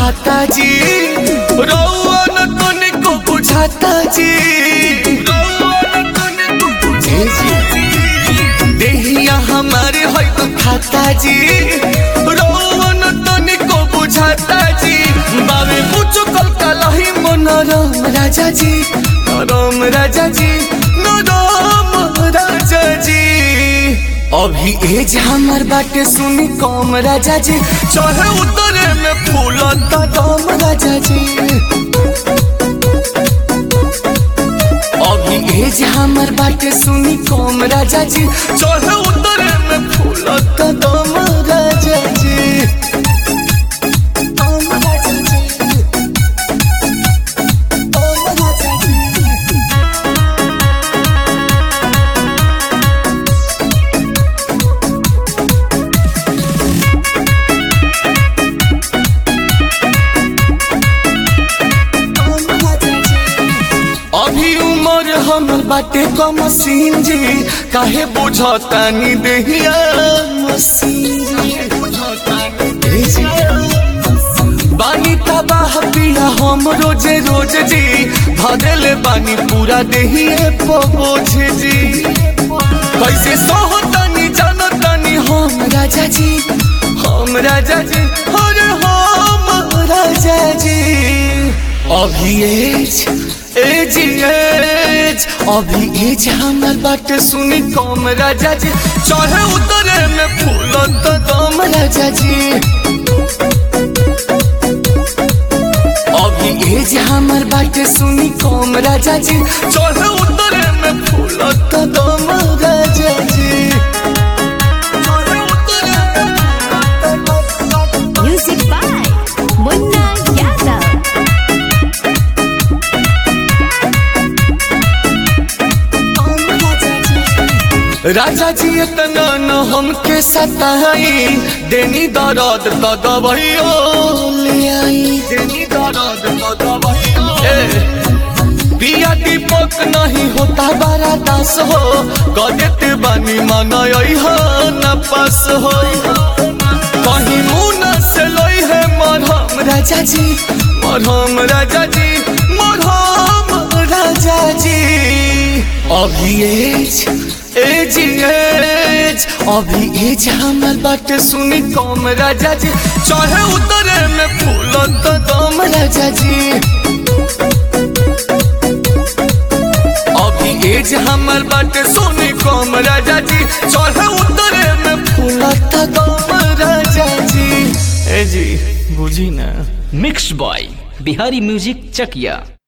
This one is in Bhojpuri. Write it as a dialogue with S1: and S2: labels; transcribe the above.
S1: खाता जी रउआ न तनिको बुझाता जी जी जी देहिया हमारे है तो खाता जी रउआ न तनिको बुझाता जी बाबे मुझो कल कलही मनोरम राजा जी नरम राजा जी नरम राजा जी अभी एज हमर बाटे सुनी कम राजा जी चढ़े उतरे में फूलता दम राजा जी अभी एज हमर बाटे सुनी कम राजा जी चढ़े उतरे में फूलता दम राजा जी दम राजा जी दम राजा जी अभी उम्र हमर बाटे कम सीन जी काहे बुझतानी देहिया मसीन जी ए जी। बानी तबाह पिया हम रोजे रोज जी भरले बानी पूरा देहिए पबोझ जी कैसे सोहतानी जानतानी हम राजा जी हम राजा जी अरे हम राजा जी अभी एज एज एज अभी एज हमर बात सुनी कम राजा जी चढ़े उतरे में फूल तो दम राजा जी अभी एज हमर बात सुनी कम राजा जी चढ़े उतरे में फूल तो दम राजा जी चढ़े उतरे में फूल तो दम
S2: Music by Munna Yadav.
S1: राजा जी इतना न हमके सताई देनी दर्द तो दवाइयो ले आई देनी दर्द तो दवाइयो पिया दीपक नहीं होता बड़ा दास हो कदेते बानी मंगाई हो न पास हो कहीं मुना से लोई है मरहम राजा जी मरहम राजा जी मरहम राजा जी अभी एज एज एज अभी एज हमर बात सुनी कम राजा जी चढ़े उतरे में फूल तो दम राजा जी अभी एज हमर बात सुनी कम राजा जी चढ़े उतरे में फूल तो दम राजा जी ए जी बुझी ना
S3: मिक्स बॉय बिहारी म्यूजिक चकिया